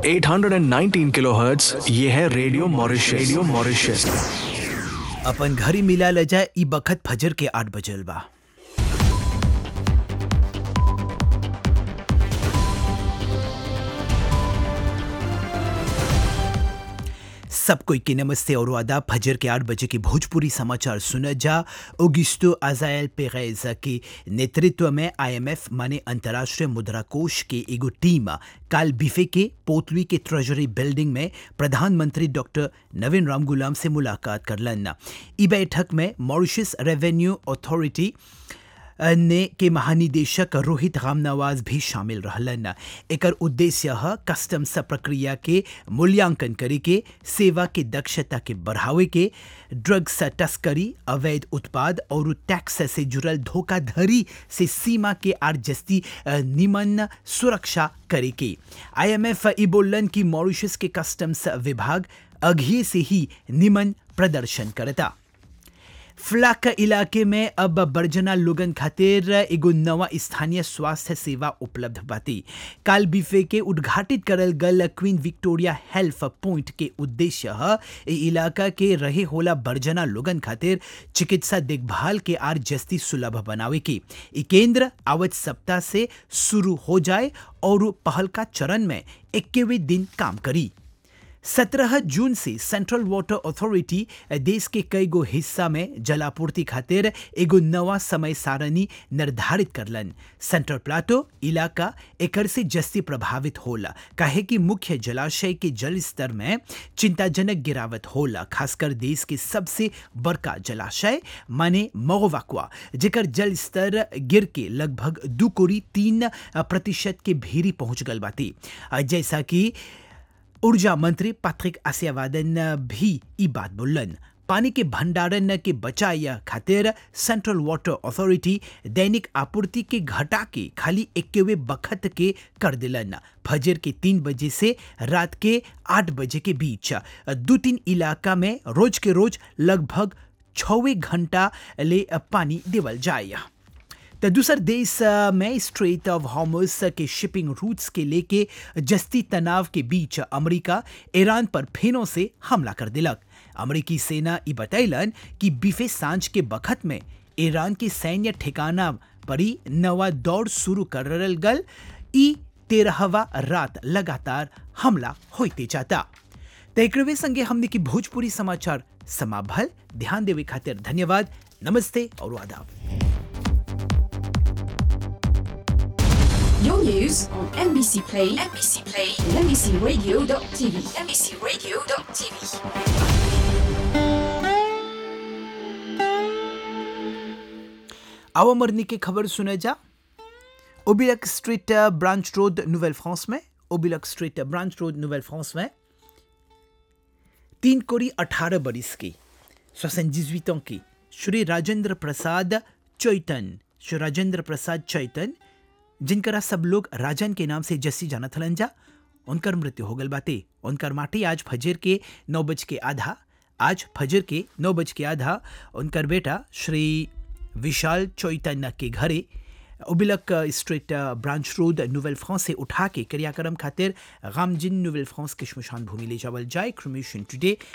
819 kilohertz ये है radio Mauritius radio Mauritius अपन घरी मिला ले जाए ई बखत फजर के आठ बजल बा सब कोई के नमस्ते और आदाब फजर के आठ बजे के भोजपुरी समाचार सुना जा ओगिस्टो अजायल पेगैज के नेतृत्व में आईएमएफ माने अंतर्राष्ट्रीय मुद्रा कोष के एगो टीम काल बिफे के पोतली के ट्रेजरी बिल्डिंग में प्रधानमंत्री डॉक्टर नवीन राम गुलाम से मुलाकात करलन ई बैठक में मॉरिशस रेवेन्यू अथॉरिटी ने के महानिदेशक रोहित रामनवाज भी शामिल रहलन एकर उद्देश्य ह कस्टम्स प्रक्रिया के मूल्यांकन करे के सेवा के दक्षता के बढ़ावे के ड्रग्स तस्करी अवैध उत्पाद और टैक्स से जुड़ल धोखाधड़ी से सीमा के आर जस्ती निमन सुरक्षा करे के आईएमएफ ई बोलन कि मॉरिशस के कस्टम्स विभाग अघिए से ही निमन प्रदर्शन करता फ्लाक इलाके में अब बर्जना लोगन खातिर एगो नवा स्थानीय स्वास्थ्य सेवा उपलब्ध बाती काल बिफे के उद्घाटित करल गल क्वीन विक्टोरिया हेल्थ पॉइंट के उद्देश्य ह ए इलाका के रहे होला बर्जना लोगन खातिर चिकित्सा देखभाल के आर जस्ती सुलभ बनावे के ई केंद्र आवत सप्ताह से शुरू हो जाए और पहल का चरण में इक्कीवे दिन काम करी सत्रह जून से सेंट्रल वाटर अथॉरिटी देश के कई गो हिस्सा में जलापूर्ति खातिर एगो नवा समय सारणी निर्धारित करलन सेंट्रल प्लाटो इलाका एकर से जस्ती प्रभावित होला काहे कि मुख्य जलाशय के जल स्तर में चिंताजनक गिरावट होला खासकर देश के सबसे बड़का जलाशय माने मोगवाकुआ जेकर जल स्तर गिर के लगभग दू कोरी तीन प्रतिशत के भीरी पहुंच गल बाती जैसा कि ऊर्जा मंत्री पैट्रिक आसियावादन भी ई बात बोलन पानी के भंडारण के बचाए खातिर सेंट्रल वाटर अथॉरिटी दैनिक आपूर्ति के घटा के खाली इक्कीवे बखत के कर दिलन फजर के तीन बजे से रात के आठ बजे के बीच दो तीन इलाका में रोज के रोज लगभग छवे घंटा ले पानी देवल जाए तो दूसर देश में स्ट्रेट ऑफ हॉर्मस के शिपिंग रूट्स के लेके जस्ती तनाव के बीच अमेरिका ईरान पर फेनों से हमला कर दिलक अमेरिकी सेना ई बतैलन कि बीफे सांझ के बखत में ईरान के सैन्य ठिकाना पर ही नवा दौड़ शुरू कर गल ई तेरहवा रात लगातार हमला होते जाता तकरवे संगे हमने की भोजपुरी समाचार समाभल ध्यान देवे खातिर धन्यवाद नमस्ते और आदाब Your news on NBC Play, NBC Play, and NBCRadio.tv, NBCRadio.tv. आओ मरनी की खबर सुने जा ओबिलक street branch road novel France में ओबिलक street branch road novel France में तीन कोरी अठारह बरिस की सोसन की श्री राजेंद्र प्रसाद चैतन श्री राजेंद्र प्रसाद चैतन जिनकरा सब लोग राजन के नाम से जस्सी जानत हलन जा उनकर मृत्यु हो गल बाते उनकर माटी आज फजर के नौ बज के आधा आज फजर के नौ बज के आधा उनकर बेटा श्री विशाल चैतन्य के घरे उबिलक street branch road novel France से उठा के क्रियाक्रम खातिर गामजिन नोवेल फ्रांस के शमशान भूमि ले जावल जाए क्रोमेशन टुडे